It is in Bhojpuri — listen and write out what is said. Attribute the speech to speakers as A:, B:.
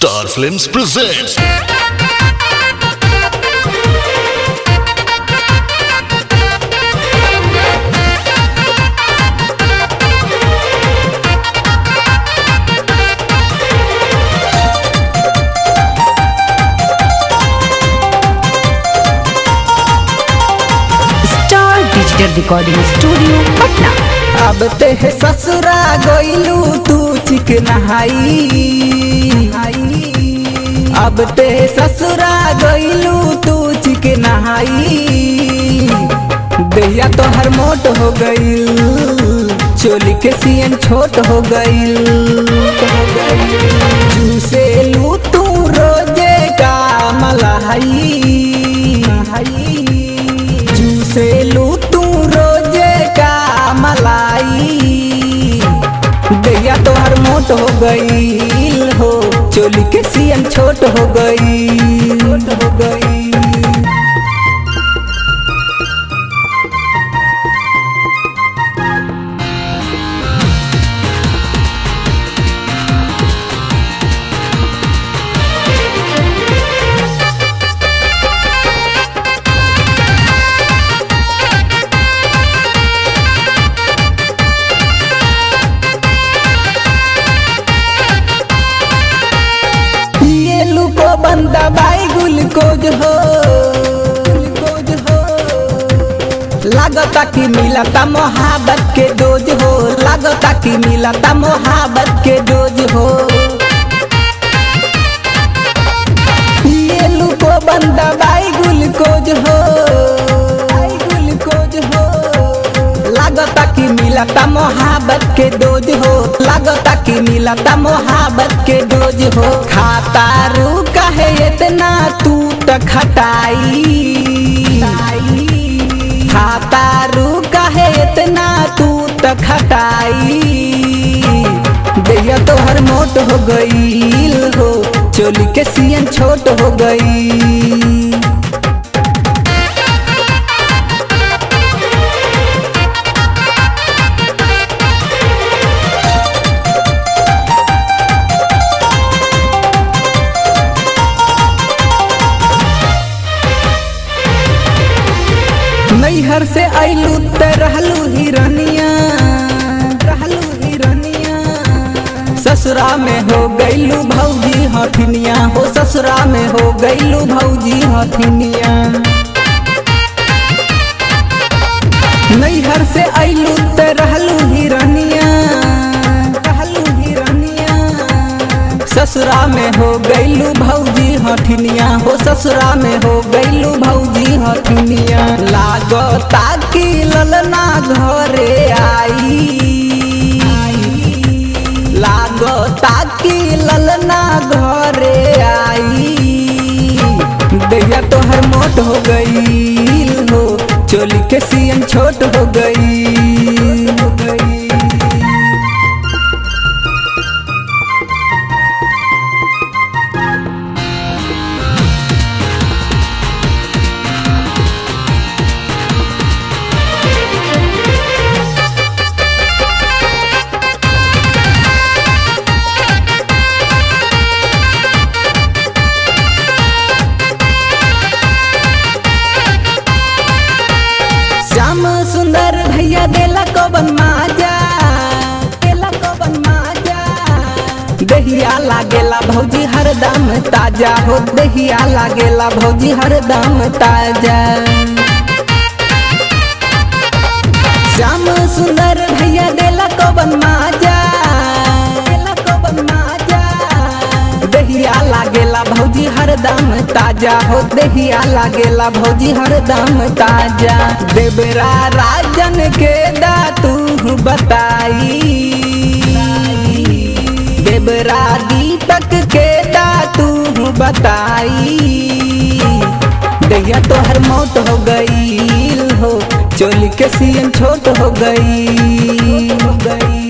A: Star Films presents
B: star digital recording studio Patna
C: अब ते है ससुरा गइलू तू चिकनाई अब ते ससुरा गइलू तू चिकनाई दैया तो हर मोट हो गइल चोली के सियन छोट हो गइल जूसे लू तू रोजे का मलाई जूसे लू तू रोजे का मलाई दैया तो हर मोट हो गई हो चोली के सियन छोट हो गई छोट हो गई ये लुको बंदा बाई गुलकोज हो गुलकोज हो लागता कि मिलता मोहब्बत के डोज हो लागता कि मिलता मोहब्बत के डोज हो ये लुको बंदा बाई गुलकोज हो बाई गुलकोज हो लागता कि मिलता मोहब्बत के डोज हो लागता कि मिलता मोहब्बत के डोज हो खाता रू कहे इतना तू त खटाई खाता रू कहे इतना तू त खटाई दैया तो हर मोट हो गईल हो चोली के सियन छोट हो गई नैहर से आइलू त रहलू हिरनिया रहलू हिरनिया ससुरा में हो गइलू भौजी हथिनिया हो ससुरा में हो गइलू भौजी हथिनिया नैहर से आइलू त रहलू हिरनिया रहलू हिरनिया ससुरा में हो गइलू भौजी हथिनिया हो ससुरा में हो गइलू भौजी हथिनिया लागता कि ललना घरे आई लागता कि ललना घरे आई दैया तो हर मोट हो गई हो चोली के सियन छोट हो गई हो गई श्याम सुंदर भैया देला कबन माजा देला कबन माजा दहिया लागेला भौजी हरदम ताजा हो दहिया लागेला भौजी हरदम ताजा श्याम सुंदर भैया देला कबन माजा देला कबन माजा दहिया लागेला भौजी हरदम ताजा हो दहिया लागेला भौजी हरदम ताजा देवरा राजन के दा तू बताई देवरा दीपक के दा तू बताई दैया तो हर मौत हो गई हो चोली के सियन छोट हो गई हो गई